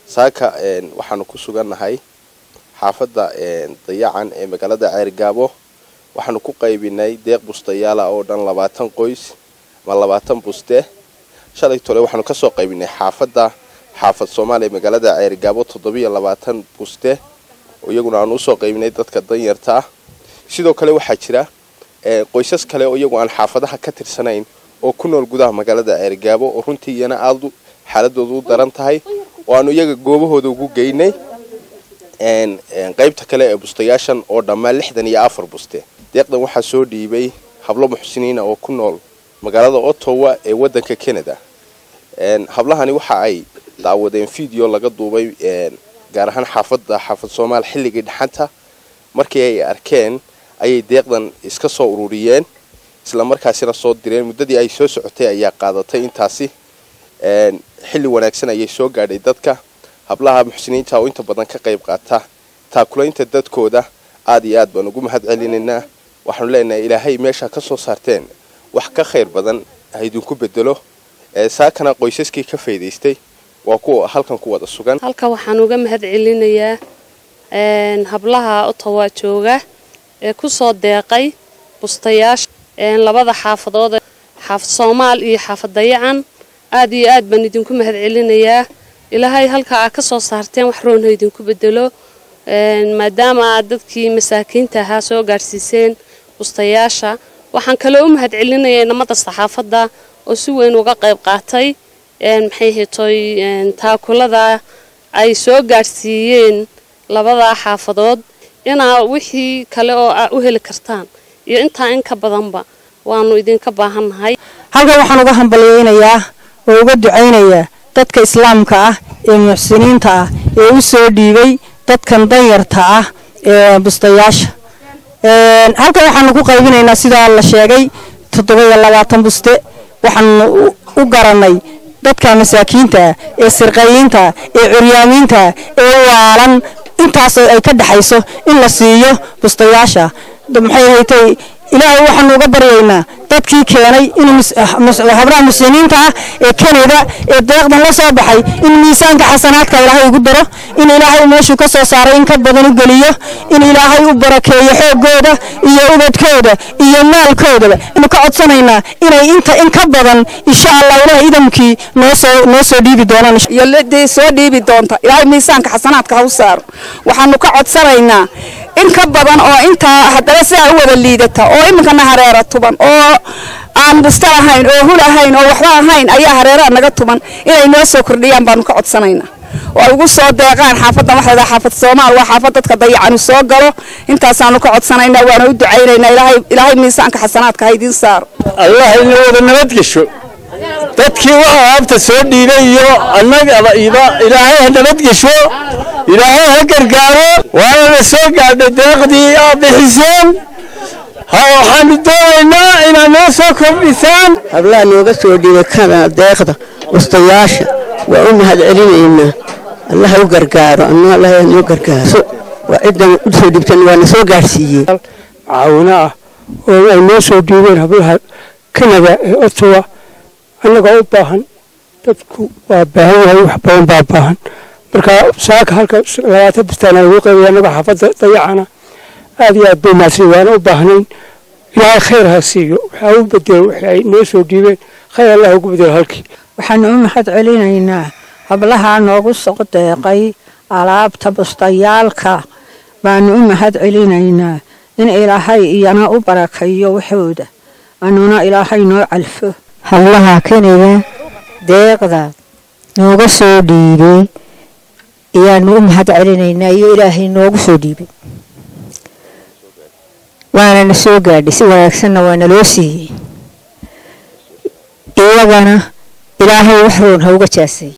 saaka waxaanu ku sugannahay xaafadda dayacan ee magaalada ceergaabo waxaanu ku qaybinay deeq bustayaala oo dhan labaatan qoys ama labaatan buste shalay tole waxaanu kasoo qaybinay xaafadda xaafad soomaaliya magaalada ceergaabo toddobiyo labaatan buste oo iyaguna aanu usoo qaybinay dadka danyarta ah sidoo kale waxaa jira qoysas kale oo iyagu aan xaafadaha ka tirsanayn oo ku nool gudaha magaalada ceergaabo oo runtii iyana aada xaaladoodu u daran tahay oo aanu iyaga goobahooda ugu geynay qaybta kale ee bustayaashan oo dhammaan lixdan iyo afar buste deeqdan waxaa soo dhiibay hablo muxsiniina oo ku nool magaalada ottawa ee wadanka canada hablahani waxa ay daawadeen video laga duubay gaar ahaan xaafadda xaafad soomaal xilligii dhaxanta markii ay arkeen ayay deeqdan iska soo ururiyeen isla markaasina soo direen muddadii ay soo socotay ayaa qaadatay intaasi xilli wanaagsan ayay soo gaadhay dadka hablaha muxsiniinta oo inta badan ka qayb qaata taakulaynta dadkooda aada iyo aad baan ugu mahad celinaynaa waxaanu leenahay ilaahay meesha ka soo saarteen wax ka khayr badan ha idinku bedelo saakana qoysaskii ka faydaystay waa kuwa halkan ku wada sugan halka waxaan uga mahad celinayaa hablaha ottawa jooga ee kusoo deeqay bustayaasha labada xaafadood xaafad soomaal iyo xaafad dayacan aada iyo aad baan idinku mahad celinayaa ilaahay halka aad ka soo saarteen wax roon ha idinku bedelo maadaama aad dadkii masaakiinta ahaa soo gaadhsiiseen bustayaasha waxaan kaloo u mahad celinayaa inamada saxaafadda oo si weyn uga qayb qaatay maxay hetoy taakulada ay soo gaadhsiiyeen labada xaafadood inaa wixii kale oo aa u heli kartaan iyo intaa in ka badanba waanu idinka baahannahay halkan waxaan uga hambalyaynayaa oo uga ducaynayaa dadka islaamka ah ee muxsiniinta ah ee u soo dhiibay dadkan danyarta ah ee bustayaasha halkan waxaanu ku qaybinaynaa sidaa la sheegay toddoba-iyo labaatan buste waxaanu u garanay dadka masaakiinta ee sirqayiinta ee curyaamiinta ee waalan intaas ay ka dhexayso in la siiyo bustayaasha maxay haytay ilaahay waxaanu uga baryaynaa dadkii keenay in habraha muslimiinta ah ee kanada ee deeqdan la soo baxay in miisaanka xasanaadka ilaahay ugu daro in ilaahay meeshuu ka soo saaray in ka badan u geliyo in ilaahay u barakeeyo xoogooda iyo ubadkooda iyo maalkoodaba inu ka codsanaynaa inay inta in ka badan insha allah ilaah idamkii noosoo noo soo dhiibi doonaan iyo ladii soo dhiibi doonta ilaahay miisaanka xasanaadka ha u saaro waxaanu ka codsanaynaa in ka badan oo intaa haddana sidaa u wada liidata oo iminkana hareera tuban oo aan busta ahayn oo hul ahayn oo waxba ahayn ayaa hareeraha naga tuban inay noo soo kordhiyaan baanu ka codsanaynaa oo ay ugu soo deeqaan xaafaddan waxay dhaha xaafad soomaal waa xaafad dadka dayacanu soo galo intaasaanu ka codsanaynaa waana u ducaynaynaa ilaahay ilaahay miisaanka xasanaadka ha idiin saaro allah ina wada nabadgesho dadkii waxa aabta soo dhiibay iyo annagaba iba ilaahay ha nabadgesho ilaahay ha gargaaro waana la soo gaadhay deeqdii aa bixiseen ha waxaanu doonaynaa inaad noo soo kordhisaan hablaha nooga soo dhiibay kana deeqda bustayaasha waa u mahad celinaynaa allah ha u gargaaro anna allah ha noo gargaaro waa ciddan u soo dhiibtan waa na soo gaadhsiiyey caawino ah oo ay noo soo dhiibeen hablaha kanada ee ottawa annagoo u baahan dadku waa baahan yahay wax badan baa baahan marka saaka halka labaatan bustaan ugu qaybay annaga xaafadda dayacana aad iyo aad bay maadsan waana u baahnayn ilaahay khayr ha siiyo waxaa u bedelo wixii ay noo soo dhiibeen khayr allah ugu bedelo halkii waxaanu u mahad celinaynaa hablaha noogu soo deeqay alaabta bustayaalka baanu u mahad celinaynaa in ilaahay iyana u barakeeyo waxooda anuna ilaahay noo calfo hablaha kanada deeqda nooga soo dhiibay ayaanu u mahad celinaynaa iyo ilaahay noogu soo dhiibay waana na soo gaadhay si wanaagsanna waa naloo siiyey iyagana ilaahay wax roon ha uga jaasay